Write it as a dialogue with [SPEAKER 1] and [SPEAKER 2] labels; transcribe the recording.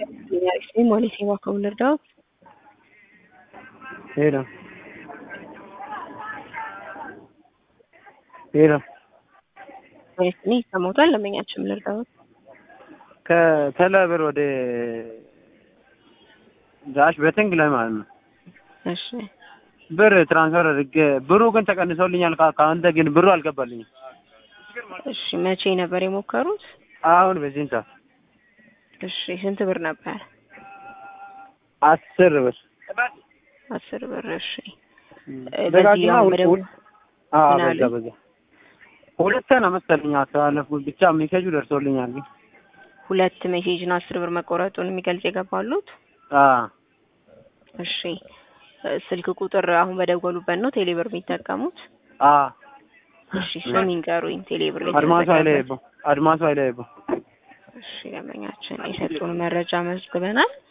[SPEAKER 1] Sim, Molisimo ከወለደው
[SPEAKER 2] ሄሎ ሄሎ
[SPEAKER 1] ወይስ እኔ ይሰማዎታል? ለመኛችም ልርዳዎት?
[SPEAKER 2] ከተለብር ወደ ዳሽ በትንግ ላይ ማለት ነው
[SPEAKER 1] እሺ
[SPEAKER 2] ብር ትራንስፈር አድርጌ ብሩ ግን ተቀንሶልኛል። ከአንተ ግን ብሩ አልገባልኝም።
[SPEAKER 1] እሺ መቼ ነበር የሞከሩት?
[SPEAKER 2] አሁን በዚህን ሰዓት
[SPEAKER 1] እሺ ስንት ብር ነበር?
[SPEAKER 2] አስር ብር
[SPEAKER 1] አስር ብር። እሺ
[SPEAKER 2] ደጋግማ
[SPEAKER 1] በዚህ አሁን
[SPEAKER 2] ውል አዎ
[SPEAKER 1] ምን
[SPEAKER 2] በዛ
[SPEAKER 1] አሉኝ?
[SPEAKER 2] በዛ ሁለት ነው መሰለኝ አስተላለፍኩት። ብቻ ሜሴጁ ደርሶልኛል ግን
[SPEAKER 1] ሁለት ሜሴጅ ነው አስር ብር መቆረጡን የሚገልጽ የገባሉት።
[SPEAKER 2] አዎ
[SPEAKER 1] እሺ ስልክ ቁጥር አሁን በደወሉበት ነው ቴሌብር የሚጠቀሙት?
[SPEAKER 2] አዎ
[SPEAKER 1] እሺ ስም ይንገሩኝ። ቴሌብር ላይ
[SPEAKER 2] አድማሱ ኃይለ
[SPEAKER 1] የተዘጋበት።
[SPEAKER 2] ይቦ አድማሱ ኃይለ ይቦ
[SPEAKER 1] እሺ ደንበኛችን የሰጡን መረጃ መዝግበናል።